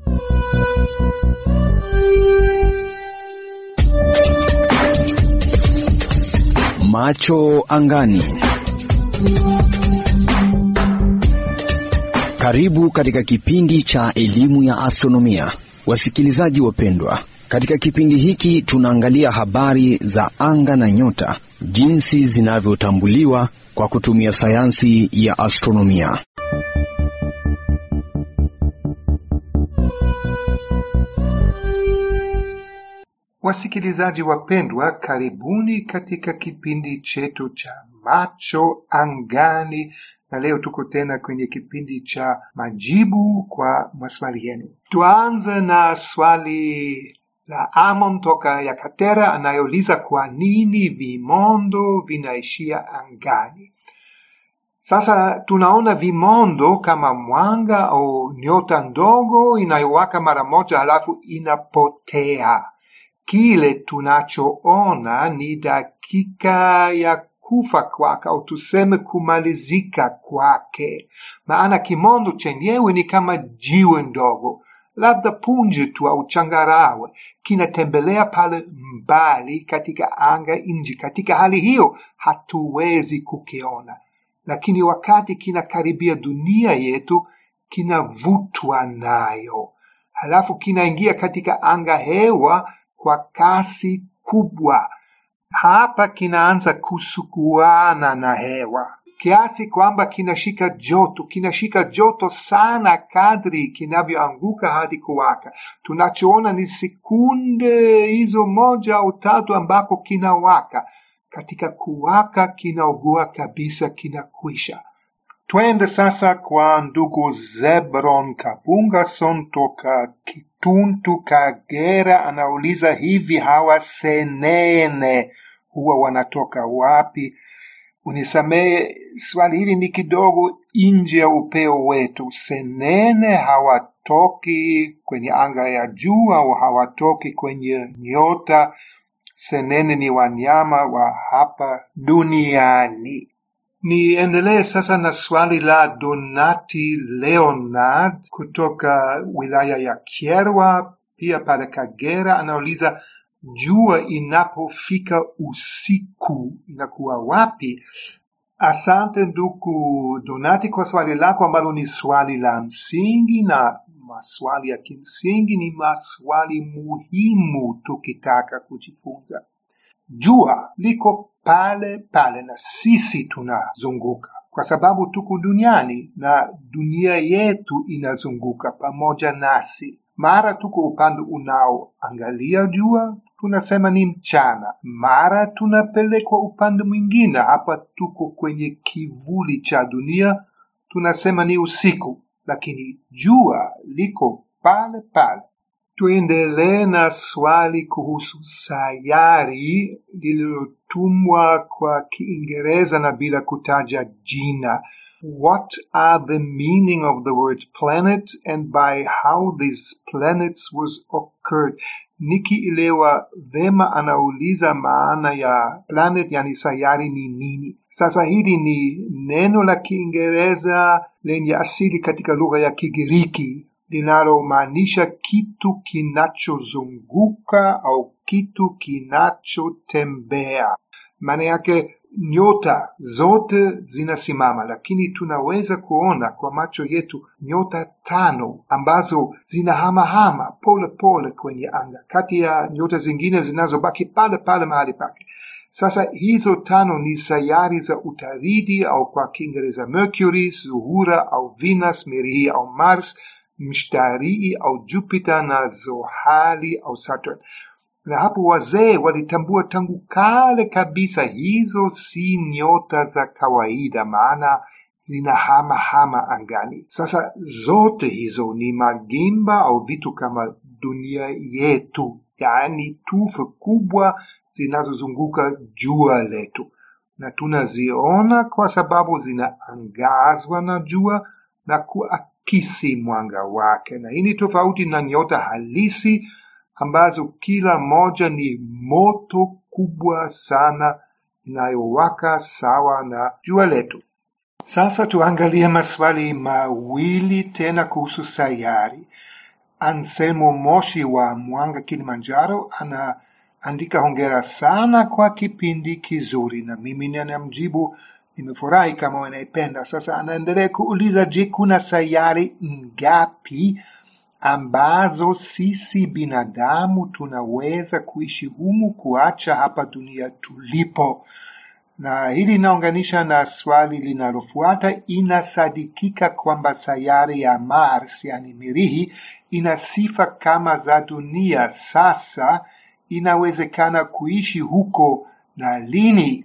Macho angani. Karibu katika kipindi cha elimu ya astronomia, wasikilizaji wapendwa. Katika kipindi hiki tunaangalia habari za anga na nyota, jinsi zinavyotambuliwa kwa kutumia sayansi ya astronomia. Wasikilizaji wapendwa, karibuni katika kipindi chetu cha macho angani, na leo tuko tena kwenye kipindi cha majibu kwa maswali yenu. Tuanze na swali la Amon toka Yakatera anayouliza kwa nini vimondo vinaishia angani. Sasa tunaona vimondo kama mwanga au nyota ndogo inayowaka mara moja halafu inapotea. Kile tunachoona ni dakika ya kufa kwake au tuseme kumalizika kwake, maana kimondo chenyewe ni kama jiwe ndogo, labda punje tu au changarawe, kinatembelea pale mbali katika anga nje. Katika hali hiyo hatuwezi kukiona, lakini wakati kinakaribia dunia yetu kinavutwa nayo, halafu kinaingia katika anga hewa kwa kasi kubwa. Hapa kinaanza kusukuana na hewa kiasi kwamba kinashika joto, kinashika joto sana kadri kinavyoanguka hadi kuwaka. Tunachoona ni sekunde hizo moja au tatu ambapo kinawaka. Katika kuwaka kinaugua kabisa, kinakwisha. Twende sasa kwa ndugu Zebron Kabungason toka Kituntu, Kagera. Anauliza, hivi hawa senene huwa wanatoka wapi? Unisamehe, swali hili ni kidogo nje ya upeo wetu. Senene hawatoki kwenye anga ya juu au hawatoki kwenye nyota. Senene ni wanyama wa hapa duniani. Niendelee sasa na swali la Donati Leonard kutoka wilaya ya Kyerwa, pia pale Kagera. Anauliza, jua inapofika usiku inakuwa wapi? Asante ndugu Donati kwa swali lako ambalo ni swali la msingi, na maswali ya kimsingi ni maswali muhimu tukitaka kujifunza. Jua liko pale pale na sisi tunazunguka, kwa sababu tuko duniani na dunia yetu inazunguka pamoja nasi. Mara tuko upande unaoangalia jua, tunasema ni mchana. Mara tunapelekwa upande mwingine, hapa tuko kwenye kivuli cha dunia, tunasema ni usiku, lakini jua liko pale pale. Tuendelee na swali kuhusu sayari lililotumwa kwa Kiingereza na bila kutaja jina. What are the meaning of the word planet and by how these planets was occurred? Nikielewa vema, anauliza maana ya planet, yani sayari ni nini. Sasa hili ni neno la Kiingereza lenye asili katika lugha ya Kigiriki linalomaanisha kitu kinachozunguka au kitu kinachotembea. Maana yake nyota zote zinasimama, lakini tunaweza kuona kwa macho yetu nyota tano ambazo zinahamahama pole pole kwenye anga, kati ya nyota zingine zinazobaki pale pale mahali pake. Sasa hizo tano ni sayari za utaridi au kwa Kiingereza Mercury, Zuhura au Venus, Mirihi au Mars, Mshtarii au Jupiter na Zohali au Saturn. Na hapo wazee walitambua tangu kale kabisa hizo si nyota za kawaida, maana zinahamahama angani. Sasa zote hizo ni magimba au vitu kama dunia yetu, yaani tufe kubwa zinazozunguka jua letu, na tunaziona kwa sababu zinaangazwa na jua na kuakisi mwanga wake, na hii ni tofauti na nyota halisi ambazo kila moja ni moto kubwa sana inayowaka sawa na jua letu. Sasa tuangalie maswali mawili tena kuhusu sayari. Anselmo Moshi wa Mwanga, Kilimanjaro, anaandika hongera sana kwa kipindi kizuri, na mimi ninamjibu nimefurahi kama wanaipenda. Sasa anaendelea kuuliza, je, kuna sayari ngapi ambazo sisi binadamu tunaweza kuishi humu kuacha hapa dunia tulipo? Na hili linaunganisha na swali linalofuata. Inasadikika kwamba sayari ya Mars, yani Mirihi, ina sifa kama za dunia. Sasa inawezekana kuishi huko na lini?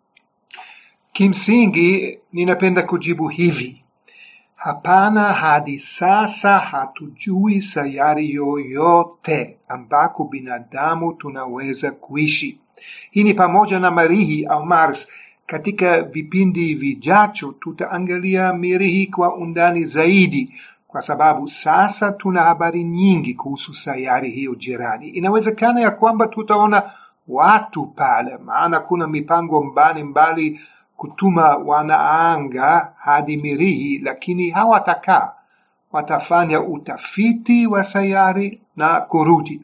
Kimsingi, ninapenda kujibu hivi: hapana, hadi sasa hatujui sayari yoyote ambako binadamu tunaweza kuishi. Hii ni pamoja na Mirihi au Mars. Katika vipindi vijacho tutaangalia Mirihi kwa undani zaidi, kwa sababu sasa tuna habari nyingi kuhusu sayari hiyo jirani. Inawezekana ya kwamba tutaona watu pale, maana kuna mipango mbalimbali kutuma wanaanga hadi Mirihi, lakini hawatakaa, watafanya utafiti wa sayari na kurudi.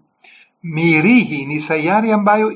Mirihi ni sayari ambayo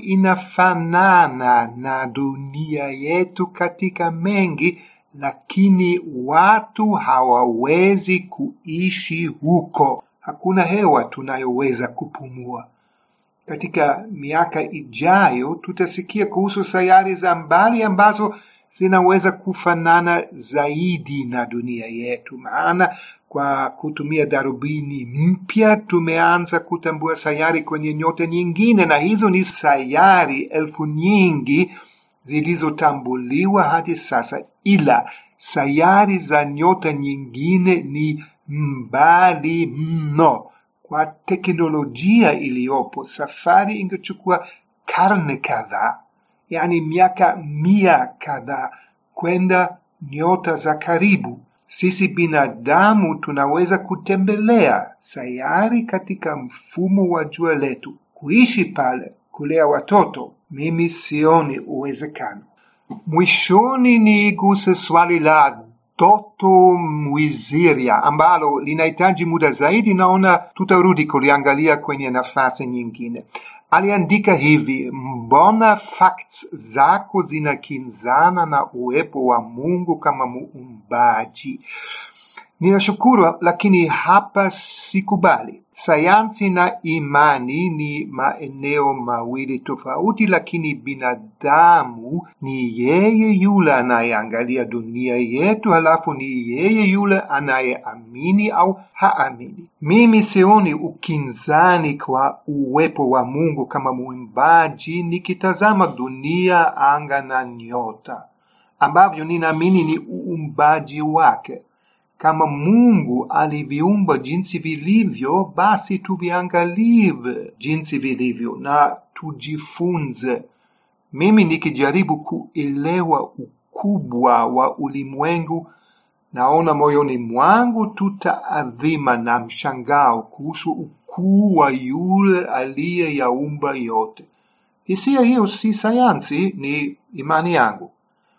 inafanana na dunia yetu katika mengi, lakini watu hawawezi kuishi huko. Hakuna hewa tunayoweza kupumua. Katika miaka ijayo tutasikia kuhusu sayari za mbali ambazo zinaweza kufanana zaidi na dunia yetu, maana kwa kutumia darubini mpya tumeanza kutambua sayari kwenye nyota nyingine, na hizo ni sayari elfu nyingi zilizotambuliwa hadi sasa, ila sayari za nyota nyingine ni mbali mno. Kwa teknolojia iliyopo, safari ingechukua karne kadhaa, yaani miaka mia kadhaa kwenda nyota za karibu. Sisi binadamu tunaweza kutembelea sayari katika mfumo wa jua letu, kuishi pale, kulea watoto. Mimi sioni uwezekano. Mwishoni niguse swali la Doto Mwiziria ambalo linahitaji muda zaidi. Naona tutarudi kuliangalia kwenye nafasi nyingine. Aliandika hivi: mbona facts zako zinakinzana na uwepo wa Mungu kama muumbaji? Ninashukuru, lakini hapa sikubali. Sayansi na imani ni maeneo mawili tofauti, lakini binadamu ni yeye yule anayeangalia dunia yetu, halafu ni yeye yule anayeamini au haamini. Mimi sioni ukinzani kwa uwepo wa Mungu kama muumbaji nikitazama dunia, anga na nyota ambavyo ninaamini ni uumbaji wake. Kama Mungu aliviumba jinsi vilivyo, basi tuviangalie jinsi vilivyo na tujifunze. Mimi nikijaribu kuelewa ukubwa wa ulimwengu, naona moyoni mwangu tutaadhima na mshangao kuhusu ukuu wa yule aliyeyaumba yote. Hisia hiyo si sayansi, ni imani yangu.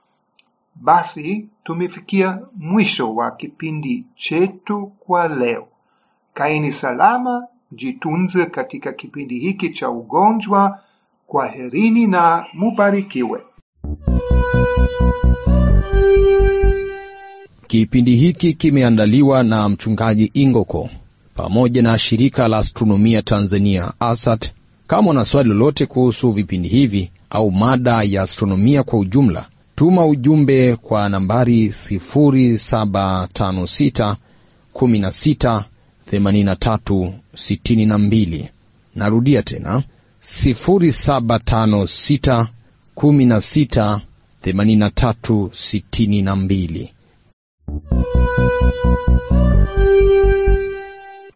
Basi tumefikia mwisho wa kipindi chetu kwa leo. Kaeni salama, jitunze katika kipindi hiki cha ugonjwa. Kwaherini na mubarikiwe. Kipindi hiki kimeandaliwa na mchungaji Ingoko pamoja na shirika la astronomia Tanzania ASAT. Kama una swali lolote kuhusu vipindi hivi au mada ya astronomia kwa ujumla tuma ujumbe kwa nambari 0756 16 83 62. Narudia tena 0756 16 83 62.